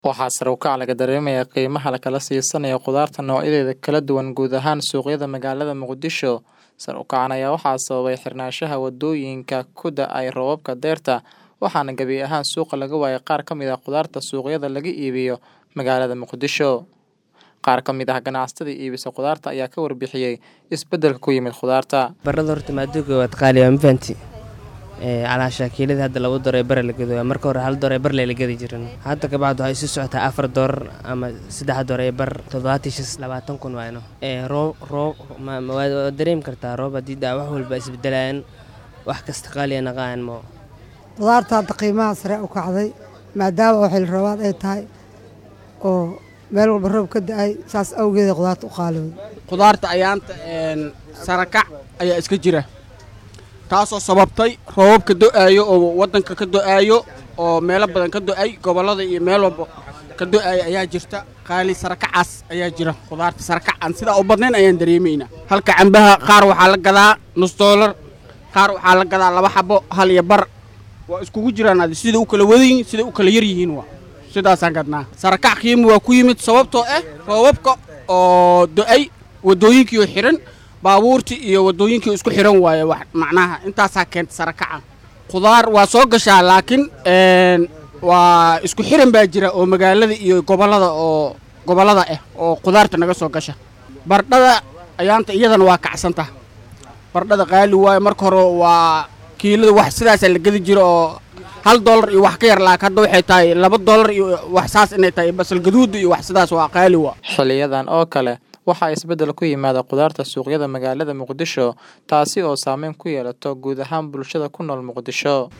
Waxaa sare u kaca laga dareemayaa qiimaha la kala siisanayo khudaarta noocyadeeda kala duwan guud ahaan suuqyada magaalada Muqdisho. Sare u kacan ayaa waxaa sababay xirnaanshaha wadooyinka ku da'ay roobabka dayrta, waxaana gebi ahaan suuqa laga waayay qaar ka mid ah khudaarta suuqyada laga iibiyo magaalada Muqdisho. Qaar ka mid ah ganacsatada iibisa khudaarta ayaa ka warbixiyay isbeddelka ku yimid khudaarta. Baradhada horta maadooga waad qaali waa ma fahanti ee calaasha kiilada hadda laba door ee bar la gado marka hore hal door ee bar la gadi jirin hadda ka bacdu waxay isu socotaa afar door ama saddex door ee bar toddobaatan shis labaatan kun waayno ee roob roob waad dareemi kartaa roob haddii daa wax walba isbedelayaan wax kasta qaaliya naqaan mo khudaarta hadda qiimaha sare u kacday maadaama oo xilli roobaad ay tahay oo meel walba roob ka da-ay saas awgeeda khudaarta u qaaliyooday khudaarta ayaanta sarakac ayaa iska jira taasoo sababtay roobabka do-aayo oo waddanka ka do-aayo oo meelo badan ka do-ay gobollada iyo meel walba ka do-aaya ayaa jirta qaali sarakacaas ayaa jira khudaarta sarakac aan sidaa u badnayn ayaan dareemaynaa halka cambaha qaar waxaa la gadaa nus doolar qaar waxaa la gadaa laba xabo hal iyo bar waa iskugu jiraan adi sida u kala wadayihin sida u kala yar yihiin waa sidaasaan gadnaa sarakac qiimi waa ku yimid sababtoo ah roobabka oo do-ay waddooyinkiioo xihan baabuurtii iyo waddooyinkii isku xihan waaye macnaha intaasaa keenta sarakaca khudaar waa soo gashaa laakiin waa isku xihan baa jira oo magaalada iyo gobollada oo gobollada ah oo khudaarta naga soo gasha bardhada ayaanta iyadana waa kacsanta bardhada qaali waaye marka hore waa kiilada wax sidaasaa la gedi jira oo hal dollar iyo wax ka yar laak hadda waxay tahay laba dollar iyo wax saas inay tahay basal gaduud iyo wax sidaas waa qaali waa xiliyadan oo kale waxaa isbeddel ku yimaada khudaarta suuqyada magaalada Muqdisho taasi oo saameyn ku yeelato guud ahaan bulshada ku nool Muqdisho